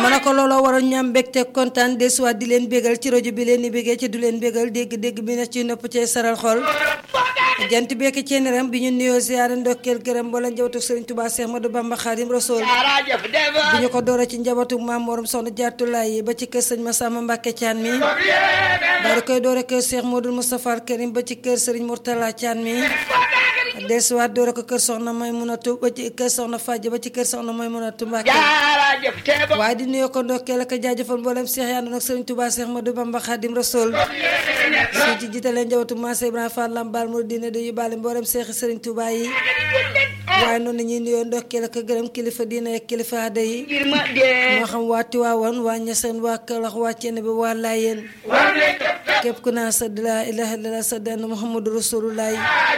ma ne ko looloo waroon ñu am mbégte kontaan desuwaat di leen bégal ci rajo bi leen di bégee ci du leen bégal dégg-dégg bi ne ci nopp cee saral xol jant bekk ceeneram bi ñu nuyoo siyaare ndokkeel gërëm wala njabootu Serigne Touba Cheikh Modou Bamba Khadim Rasoul bi ñu ko doora ci njabootu maam Morom Soxna Jaatulaay ba ci kër sëñ Massamba Mbacke Thian mi daal di koy doora kër Cheikh Modou Moustapha Karim ba ci kër Serigne Mourtala Thian mi desuwaat doora ko kër Soxna Maymunatu ba ci kër Soxna Fadja ba ci kër Soxna Maymunatu Mbacke waaye di nuyoo ko ndokkeel ak jaajëfal mboolem Cheikh yaa ndoon ak Serigne Touba Cheikh Modou Bamba Khadim Rasoul su ci jiitalee njabootu Massé Ibrahima Fall Lambaal mu dina di yóbbaale mboolem Cheikh Serigne Touba yi waaye noonu la ñuy nuyoo ndokkeel ak gërëm kilifa diina ak kilifa aada yi moo xam waa Tiwaawan waa Ñaseen waa Kalax waa Cene bi waa Laayeen képp ku naan sa laa ilaaha illallaah sa denn Muhammadu Rasulullaah